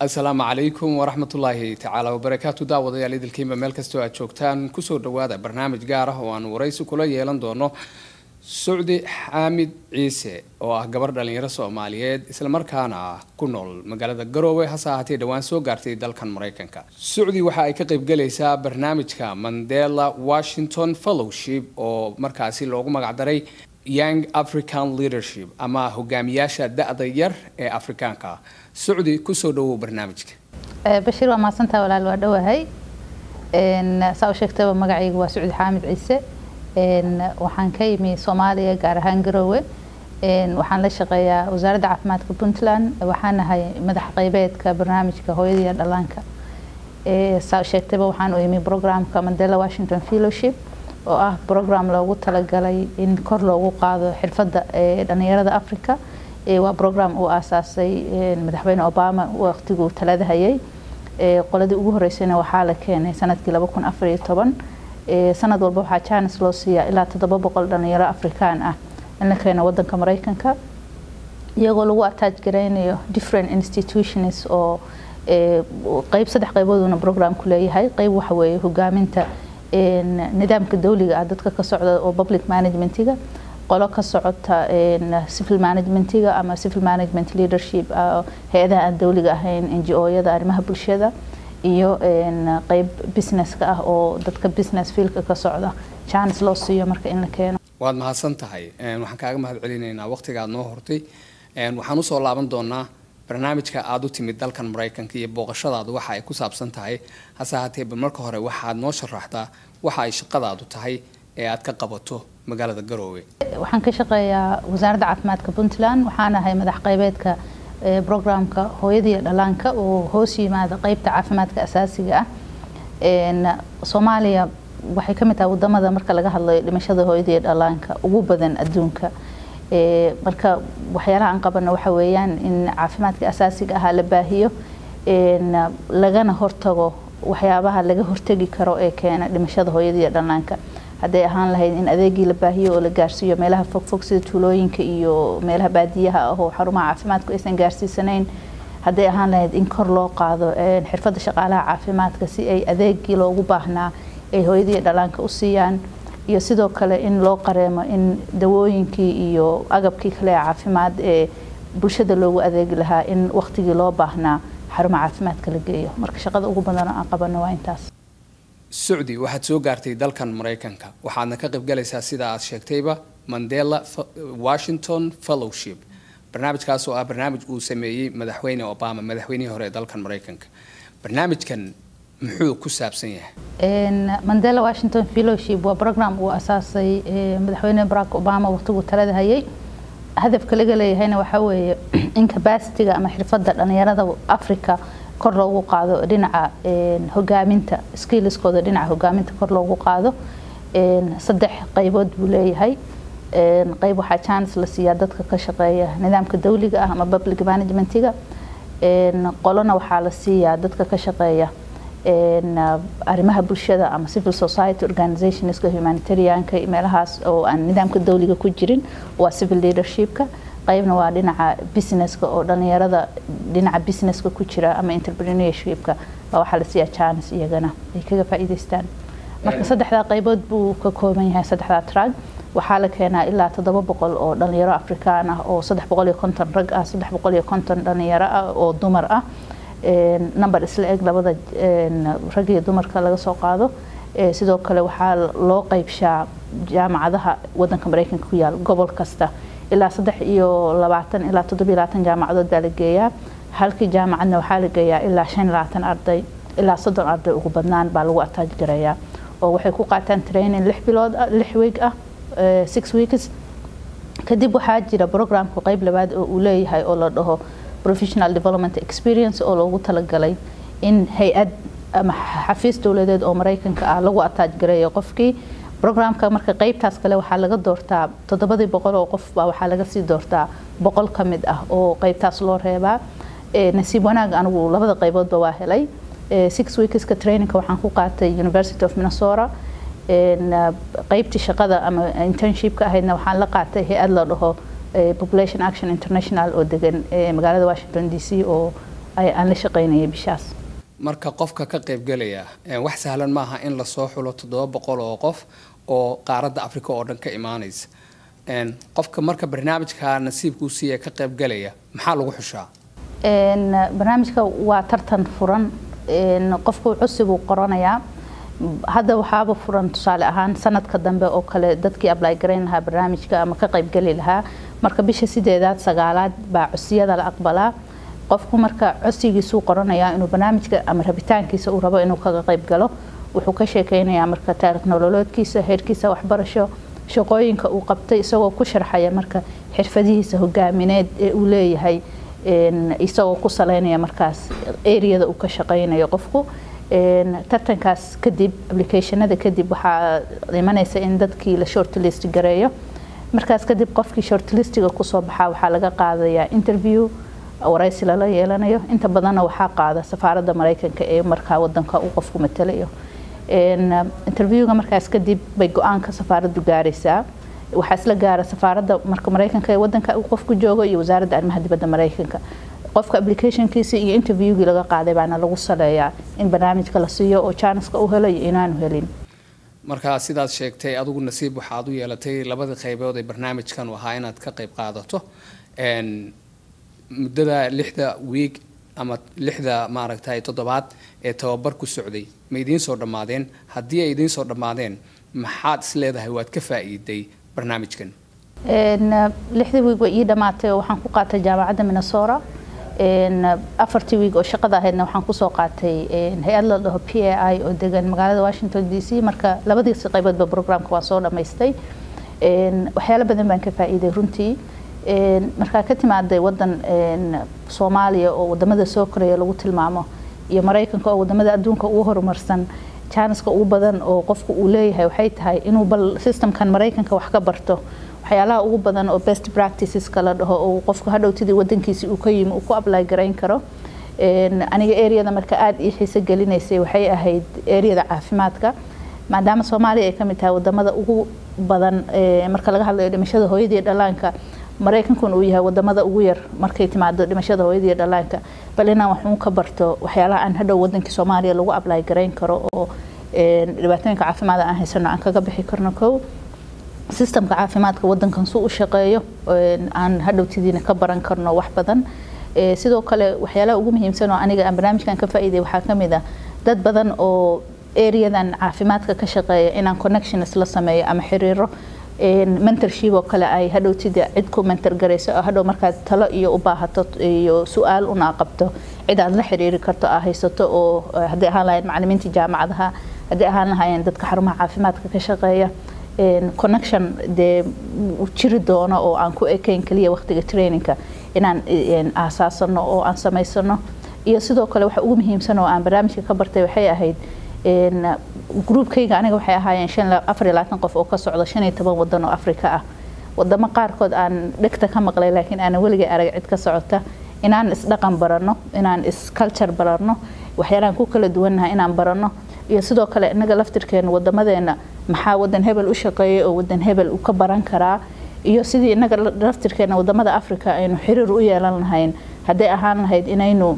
asalaamu calaykum waraxmatullaahi tacaala wabarakaatu daawadayaal idilkiinba meel kastoo aad joogtaan kusoo dhawaada barnaamij gaar ah oo aan waraysi kula yeelan doono sucdi xaamid ciise oo ah gabar dhalinyaro soomaaliyeed islamarkaana ah ku nool magaalada garoowe hase ahaatee dhowaan soo gaartay dalkan maraykanka sucdi waxa ay ka qaybgalaysaa barnaamijka mandela washington fellowship oo markaasi loogu magacdaray young african leadership ama hogaamiyaasha da-da yar ee afrikaanka ah sucdi kusoo dhawow barnaamijka bashiir waa mahadsantaa walaal waa dhowahay saa u sheegtaba magacayga waa sucdi xaamid ciise waxaan ka yimi soomaaliya gaar ahaan garoowe waxaan la shaqeeyaa wasaaradda caafimaadka puntland waxaan ahay madax qeybeedka barnaamijka hooyada iyo dhallaanka saa u sheegtaba waxaan u imi programka mandela washington fellowship oo ah program loogu talagalay in kor loogu qaado xirfadda dhalinyarada africa waa program uu aasaasay madaxweyne obama waqtiguu talada hayay qoladii ugu horeysayna waxaa la keenay sanadkii laba kun afar iyo toban sanad walba waxaa jaanis loo siiyaa ilaa toddoba boqol dhalinyaro afrikaan ah in la keeno wadanka mareykanka iyagoo lagu attach garaynayo different institutions oo qeyb saddex qeybooduna programku leeyahay qeyb waxa weeye hogaaminta nidaamka dawliga ah dadka ka socda oo public managementiga qolo ka socota civil managementiga ama civil management leadership hay-adaha aan dawliga ahayn n g o-yada arrimaha bulshada iyo qeyb businesska ah oo dadka business fielka ka socda jaanis loo siiyo marka in la keeno waad mahadsan tahay waxaan kaaga mahad celinaynaa waqtigaad noo hortay waxaan usoo laaban doonaa barnaamijka aada u timid dalkan maraykanka iyo booqashadaadu waxa ay ku saabsan tahay hase ahaatee ba marka hore waxaad noo sharaxdaa waxa ay shaqadaadu tahay ee aad ka qabato magaalada garoowe waxaan ka shaqeeyaa wasaaradda caafimaadka puntland waxaan ahay madax qeybeedka programka hooyada iyo dhallaanka oo hoos yimaada qeybta caafimaadka asaasiga ah soomaaliya waxay ka mid tahay wadamada marka laga hadlayo dhimashada hooyada iyo dhallaanka ugu badan adduunka marka waxyaalaha aan qabano waxa weeyaan in caafimaadka asaasiga ahaa la baahiyo lagana hortago waxyaabaha laga hortegi karo ee keena dhimashada hooyada iyo dhallaanka hadday ahaan lahayd in adeegii la baahiyo oo la gaarsiiyo meelaha fogfog sida tuulooyinka iyo meelaha baadiyaha ah oo xarumaha caafimaadku aysan gaarsiisanayn hadday ahaan lahayd in kor loo qaado xirfadda shaqaalaha caafimaadka si ay adeegii loogu baahnaa ay hooyadii dhallaanka u siiyaan iyo sidoo kale in loo qareemo in dawooyinkii iyo agabkii kale ee caafimaad ee bulshada loogu adeegi lahaa in waqtigii loo baahnaa xarumaha caafimaadka la geeyo marka shaqada ugu badan oo aan qabano waa intaas sucdi waxaad soo gaartay dalkan maraykanka waxaadna ka qaybgalaysaa sida aad sheegtayba mandela washington fellowship barnaamijkaas oo ah barnaamij uu sameeyey madaxweyne obama madaxweynihii hore ee dalkan maraykanka barnaamijkan muxuu ku saabsan yahay mandela washington fellowship waa program uu asaasay madaxweyne barack obama waqtiguu talada hayay hadafka laga leeyahayna waxaa weeye in capacityga ama xirfadda dhalinyarada africa kor loogu qaado dhinaca hogaaminta skilliskooda dhinaca hogaaminta kor loogu qaado saddex qaybood buu leeyahay qayb waxaa chance la siiyaa dadka ka shaqeeya nidaamka dawliga ah ama public managementiga qolona waxaa la siiyaa dadka ka shaqeeya arrimaha bulshada ama civil society organizationska humanitarianka meelahaas oo aan nidaamka dawliga ku jirin waa civil leadershipka qaybna waa dhinaca businesska oo dhalinyarada dhinaca businesska ku jira ama entrepreneurshipka baa waxaa la siiyaa chance iyagana ay kaga faa'iidaystaan marka saddexdaa qaybood buu ka kooban yahay saddexdaa trag waxaa la keenaa ilaa toddoba boqol oo dhalinyaro afrikaan ah oo saddex boqol iyo konton rag ah saddex boqol iyo konton dhalinyaro ah oo dumar ah number isla eg labada rag iyo dumarka laga soo qaado sidoo kale waxaa loo qeybshaa jaamacadaha wadanka mareykanka ku yaal gobol kasta ilaa saddex iyo labaatan ilaa toddobiyo labaatan jaamacadood baa la geeyaa halkii jaamacadna waxaa la geeyaa ilaa shan iyo labaatan arday ilaa soddon arday ugu badnaan baa lagu ataaj gareeyaa oo waxay ku qaataan training lix bilood lix week ah six weeks kadib waxaa jira programka qeyb labaad oo uu leeyahay oo la dhaho professional development experience oo loogu talagalay in hay-ad ama xafiis dowladeed oo mareykanka ah lagu ataaj gareeyo qofkii programka marka qeybtaas kale waxaa laga doortaa toddobadii boqol oo qof baa waxaa laga sii doortaa boqol ka mid ah oo qeybtaas loo reebaa nasiib wanaag anigu labada qeyboodba waa helay six weekska trainingka waxaan ku qaatay university of minnesota qeybtii shaqada ama internshipka ahaydna waxaan la qaatay hay-ad la dhaho population action international oo degan magaalada washington d c oo aan la shaqaynayay bishaas marka qofka ka qaybgelaya wax sahlan maaha in lasoo xulo toddoba boqol oo qof oo qaaradda africa oo dhan ka imaanaysa qofka marka barnaamijka nasiibkuu siiya ka qaybgelaya maxaa lagu xushaa barnaamijka waa tartan furan qofku cusubuu qoranayaa hadda waxaaba furan tusaale ahaan sanadka dambe oo kale dadkii ably garayn lahaa barnaamijka ama ka qaybgeli lahaa marka bisha sideedaad sagaalaad baa cusiyada la aqbalaa qofku marka codsigiisuu qoranayaa inuu barnaamijka ama rabitaankiisa uu rabo inuu kaga qayb galo wuxuu ka sheekeynayaa marka taarikh nololoodkiisa heerkiisa waxbarasho shaqooyinka uu qabtay isagoo ku sharxaya marka xirfadihiisa hogaamineed ee uu leeyahay isagoo ku saleynaya markaas areada uu ka shaqeynayo qofku tartankaas kadib applicationada kadib waxaa imanaysa in dadkii la shortlist gareeyo markaas kadib qofkii shortlistiga kusoo baxaa waxaa laga qaadayaa interview waraysi lala yeelanayo inta badanna waxaa qaada safaaradda mareykanka ee markaa wadanka uu qofku matalayo interviewga markaas kadib bay go-aanka safaaraddu gaaraysaa waxaa isla gaara safaaradda marka mareykanka ee wadanka uu qofku joogo iyo wasaaradda arrimaha dibadda mareykanka qofka applicationkiisa iyo interviewgii laga qaaday baana lagu saleeyaa in barnaamijka la siiyo oo janiska u helo iyo inaanu helin markaa sidaad sheegtay adigu nasiib waxaad u yeelatay labadii qaybood ee barnaamijkan ahaa inaad ka qayb qaadato muddada lixda wiig ama lixda maaragtay toddobaad ee tababar ku socday ma idiin soo dhammaadeen haddii ay idiin soo dhammaadeen maxaad is leedahay waad ka faa'iiday barnaamijkan lixdii wiig way ii dhammaatay oo waxaan ku qaatay jaamacadda minnesota afartii wiig oo shaqada ahaydna waxaan kusoo qaatay hay-ad la dhaho p a i oo degan magaalada washington d c marka labadiisi qayboodba programka waan soo dhammaystay waxyaalo badan baan ka faa'iiday runtii markaa ka timaaday wadan soomaaliya oo wadamada soo koraya lagu tilmaamo iyo maraykanka oo wadamada adduunka ugu horumarsan janiska ugu badan oo qofku uu leeyahay waxay tahay inuu bal systemkan maraykanka wax ka barto waxyaalaha ugu badan oo best practiceska la dhaho oo qofku hadhowtidii wadankiisi uu ka yimi uu ku apply garayn karo aniga areada marka aada ii xiiso gelinaysay waxay ahayd areada caafimaadka maadaama soomaaliya ay kamid tahay wadamada ugu badan marka laga hadlayo dhimashada hooyadii dhalaanka maraykankuna uu yahay wadamada ugu yar markay timaado dhimashada hooyadii dhalaanka bal inaan waxuun ka barto waxyaalaha aan hadhow wadankii soomaaliya lagu apply garayn karo oo dhibaatooyinka caafimaada aan haysano aan kaga bixi karno kow sistemka caafimaadka wadankan suu u shaqeeyo aan hadhowtidiina ka baran karno wax badan sidoo kale waxyaalaha ugu muhiimsan oo aniga aan barnaamijkan ka faa'iiday waxaa kamid ah dad badan oo areadan caafimaadka ka shaqeeya inaan connections la sameeyo ama xiriiro mentorship oo kale ay hadhowtida cid ku mentor garayso oo hadhow markaad talo iyo u baahato iyo su-aal una qabto cid aad la xiriiri karto aa haysato oo hadday ahaan lahayn macalimiinta jaamacadaha hadday ahaan lahaayeen dadka xarumaha caafimaadka ka shaqeeya connection dee jiri doono oo aan ku ekayn kaliya waqtiga trainingka inaan aasaasano oo aan samaysano iyo sidoo kale waxa ugu muhiimsan oo aan barnaamijka ka bartay waxay ahayd groupkayga aniga waxay ahaayeen afar iyo labaatan qof oo ka socda shan iyo toban wadan oo afrika ah wadamo qaarkood aan dhegta ka maqlay laakiin aanan weligay arag cid ka socota inaan isdhaqan barano inaan isculture barano waxyaalaan ku kala duwannahay inaan barano iyo sidoo kale inaga laftirkeena wadamadeena maxaa wadan hebel u shaqeeyay oo wadan hebel u ka baran karaa iyo sidii inaga laftirkeena wadamada africa aynu xiriir u yeelan lahayn hadday ahaan lahayd inaynu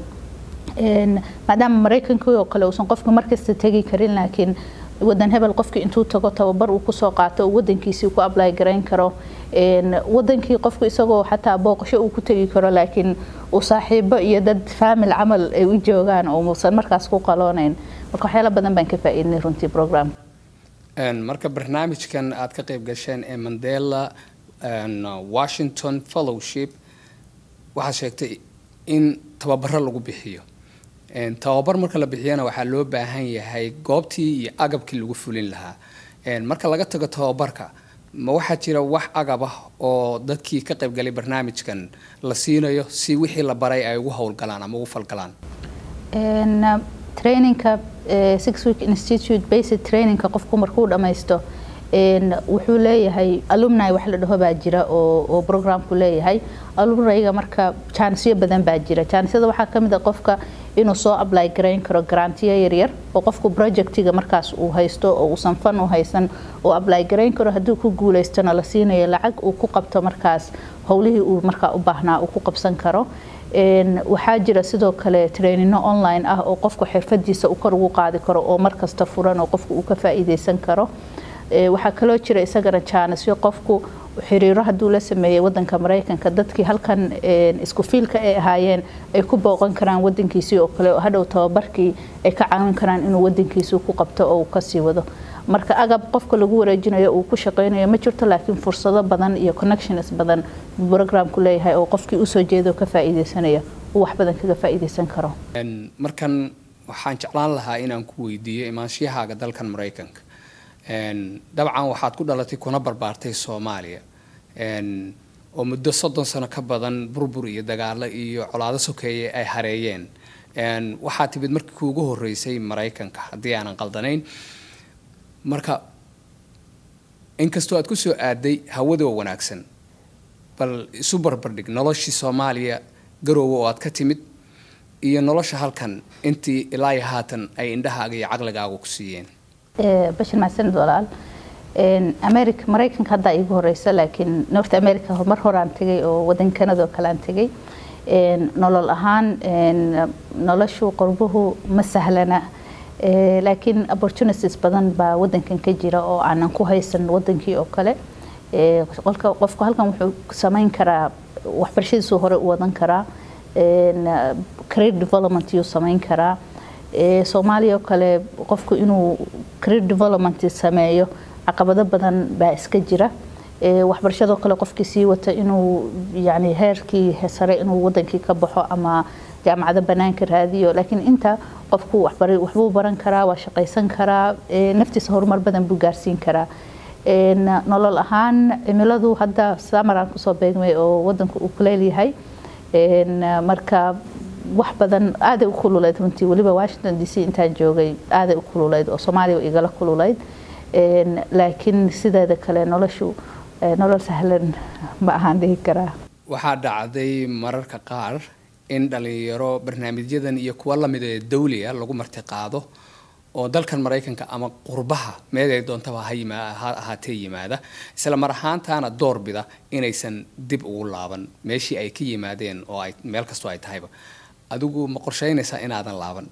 maadaama maraykankii oo kale uusan qofku markasta tegi karin laakiin wadan hebel qofkii intuu tago tababar uu kusoo qaato uu wadankiisii ku apply garayn karo wadankii qofku isagoo xataa booqasho uu ku tegi karo laakiin uu saaxiibo iyo dad faamil camal ay u joogaan oo muusan markaas ku qaloonayn marka waxyaala badan baan ka faa'iidnay runtii program marka barnaamijkan aad ka qayb gasheen ee mandela washington fellowship waxaad sheegtay in tababaro lagu bixiyo tababar marka la bixiyana waxaa loo baahan yahay goobtii iyo agabkii lagu fulin lahaa marka laga tago tababarka ma waxaa jira wax agab ah oo dadkii ka qaybgalay barnaamijkan la siinayo si wixii la baray ay ugu howlgalaan ama ugu falgalaan trainingka six week institute basic trainingka qofku markuu dhammaysto wuxuu leeyahay alumni wax la dhaho baa jira oo programku leeyahay alumniga marka jaanisyo badan baa jira jaanisyada waxaa kamid a qofka inuu soo apply garayn karo garantiyo yaryar oo qofku projectiga markaas uu haysto oo uusan fan u haysan oo apply garayn karo hadduu ku guuleystona la siinayo lacag uu ku qabto markaas howlihii uu markaa u baahnaa uu ku qabsan karo waxaa jira sidoo kale trainino online ah oo qofku xirfadiisa uu kor ugu qaadi karo oo markasta furan oo qofku uu ka faa'iideysan karo waxaa kaloo jira isagana jaanisyo qofku xiriiro hadduu la sameeyey wadanka maraykanka dadkii halkan isku fiilka ay ahaayeen ay ku booqan karaan wadankiisii oo kale oo hadhow tababarkii ay ka caawin karaan inuu wadankiisii ku qabto oo uu kasii wado marka agab qofka lagu wareejinayo uu ku shaqeynayo ma jirto laakiin fursado badan iyo connections badan programku leeyahay oo qofkii usoo jeeda oo ka faa'iideysanaya uu wax badan kaga faa'iideysan karo markan waxaan jeclaan lahaa inaan ku weydiiyo imaanshiyahaaga dalkan maraykanka dabcan waxaad ku dhalatay kuna barbaartay soomaaliya oo muddo soddon sano ka badan burbur iyo dagaalo iyo colaado sokeeye ay hareeyeen waxaa timid markii kuugu horeysay maraykanka haddii aanan qaldanayn marka inkastoo aad kusoo aaday hawada oo wanaagsan bal isu barbardhig noloshii soomaaliya garoowe oo aad ka timid iyo nolosha halkan intii ilaa iyo haatan ay indhahaaga iyo caqligaaga ku siiyeen bashir mahadsanid walaal america maraykanka haddaa iigu horeysa laakiin north america mar horaan tegay oo wadan kanada oo kale aan tegay nolol ahaan noloshu qurbuhu ma sahlana laakiin opportunities badan baa wadankan ka jira oo aanan ku haysan wadankii oo kale qofku halkan wuxuu samayn karaa waxbarashadiisuu hore u wadan karaa career development yuu samayn karaa soomaaliya oo kale qofku inuu career development sameeyo caqabado badan baa iska jira waxbarashadoo kale qofkii sii wata inuu yani heerkii sare inuu wadankii ka baxo ama jaamacado banaanka raadiyo laakiin inta qofku waxbuu baran karaa waa shaqaysan karaa naftiisa horumar badan buu gaarsiin karaa nolol ahaan cimiladu hadda samaraan kusoo beegmay oo wadanku uu kuleyl yahay marka wax badan aaday u kululeyd runtii weliba washington d c intaan joogay aaday u kululeyd oo soomaaliya igala kululeyd laakiin sideeda kale noloshu nolol sahlan ma ahaan dhihi karaa waxaa dhacday mararka qaar in dhalinyaro barnaamijyadan iyo kuwa lamida ee dawliga lagu marti qaado oo dalkan maraykanka ama qurbaha meel ay doontaba ha ahaatee yimaada isla mar ahaantaana doorbida inaysan dib ugu laaban meeshii ay ka yimaadeen oo ay meel kastoo ay tahayba adigu ma qorsheynaysaa inaadan laaban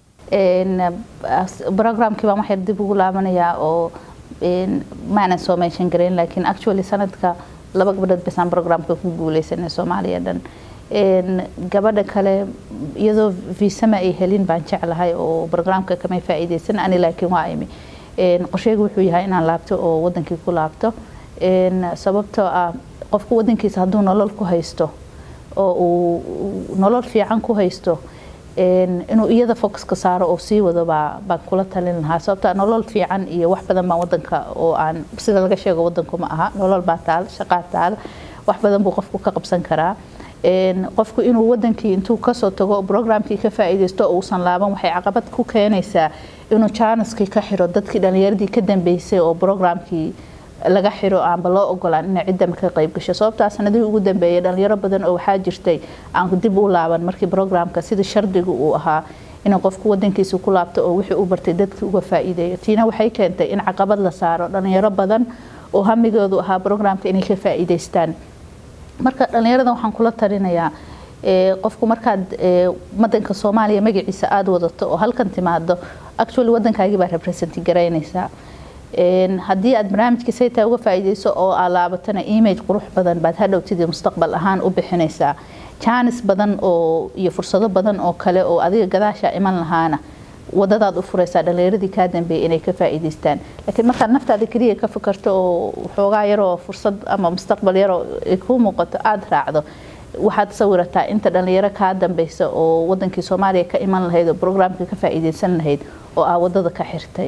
programkii baan waxyar dib ugu laabanayaa oo maanan soo meeshan garayn laakiin actually sanadka laba gabdhood basaan programka ku guuleysanay soomaaliya dhan gabadha kale iyadoo viisama ay helin baan jeclahay oo programka kamay faa'iideysan ani laakiin waa imi qorsheygu wuxuu yahay inaan laabto oo wadankii ku laabto sababtoo ah qofku wadankiisa hadduu nolol ku haysto oo uu nolol fiican ku haysto inuu iyada focuska saaro oo sii wado baa baan kula talin lahaa sababta nolol fiican iyo wax badan baan wadanka oo aan sida laga sheego wadanku ma aha nolol baa taal shaqaa taal wax badan buu qofku ka qabsan karaa qofku inuu wadankii intuu kasoo tago programkii ka faa'iideysto oo uusan laaban waxay caqabad ku keenaysaa inuu jaaniskii ka xiro dadkii dhalinyaradii ka dambeysay oo programkii laga xiro aanba loo ogolaan inay cidda ka qayb gasho sababtaa sanadihii ugu dambeeyay dhalinyaro badan oo waxaa jirtay aan dib u laaban markii programka sidii shardiga uu ahaa inuu qofku wadankiisa ku laabto oo wixii u bartay dadkii uga faa'iideeyo tiina waxay keentay in caqabad la saaro dhalinyaro badan oo hamigoodu ahaa programka inay ka faa'iideystaan marka dhalinyarada waxaan kula talinayaa qofku markaad wadanka soomaaliya magaciisa aada wadato oo halkan timaado actually wadankaagii baa represent garaynaysaa haddii aad barnaamijka saytaa uga faa'iideyso oo aad laabatana image qurux badan baad hadhowtidii mustaqbal ahaan u bixinaysaa jaanis badan oo iyo fursado badan oo kale oo adiga gadaasha iman lahaana wadadaad u furaysaa dhalinyaradii kaa dambeeyay inay ka faa'iideystaan laakiin markaad naftaada keliya ka fikirto oo xoogaa yaroo fursad ama mustaqbal yaroo ay kuu muuqato aada raacdo waxaad sawirataa inta dhalinyaro kaa dambeysa oo wadankii soomaaliya ka iman lahayd oo programka ka faa'iideysan lahayd oo aa wadada ka xirtay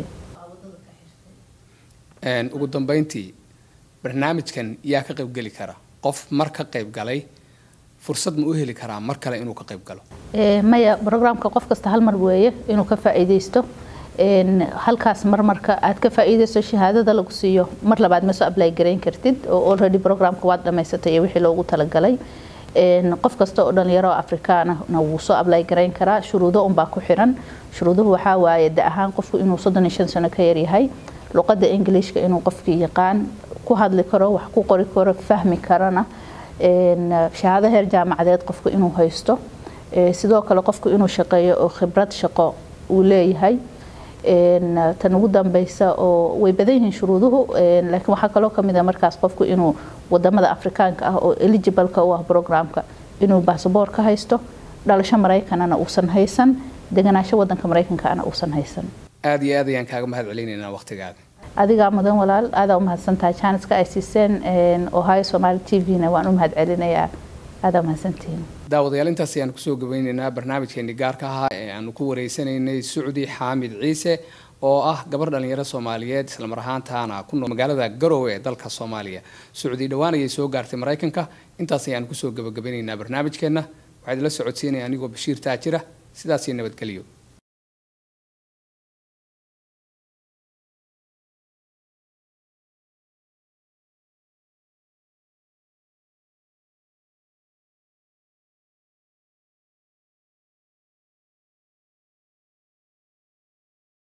ugu dambeyntii barnaamijkan yaa ka qaybgeli kara qof mar ka qaybgalay fursad ma u heli karaa mar kale inuu ka qayb galo maya programka qof kasta hal mar weeye inuu ka faa'iideysto halkaas marmarka aad ka faa'iideysto shahaadada lagu siiyo mar labaad ma soo apply garayn kartid oo already programka waad dhamaysatay iyo wixii loogu talagalay qof kasta oo dhalinyaro afrikaana wuu soo apply garayn karaa shuruudo unbaa ku xiran shuruuduhu waxaa waaye da ahaan qofku inuu soddon iyo shan sano ka yaryahay luqadda ingiliishka inuu qofkii yaqaan ku hadli karo wax ku qori karo fahmi karana shahaado heer jaamacadeed qofku inuu haysto sidoo kale qofku inuu shaqeeyo oo khibrad shaqo uu leeyahay tan ugu dambeysa oo way badan yihiin shuruuduhu laakiin waxaa kaloo kamid a markaas qofku inuu wadamada afrikaanka ah oo eligibleka u ah programka inuu basaboor ka haysto dhalasho maraykanana uusan haysan deganaansho wadanka maraykankaana uusan haysan aada iyo aad ayaan kaaga mahad celinaynaa waqtigaada adigaa mudan walaal aadaa umahadsantahay jaaniska ay siiseen ohio somaali t v-na waan u mahad celinayaa aadaa umahadsantihiin daawadayaal intaas ayaan kusoo gabeyneynaa barnaamijkeeni gaarka ahaa ee aanu ku wareysanaynay sucdi xaamid ciise oo ah gabar dhalinyaro soomaaliyeed islamar ahaantaana ku nool magaalada garowe ee dalka soomaaliya sucdi dhowaan ayay soo gaartay maraykanka intaas ayaan kusoo gabagabeyneynaa barnaamijkeenna waxaa idinla socodsiinaya anigoo bashiir taajira sidaas iyo nabadgelyo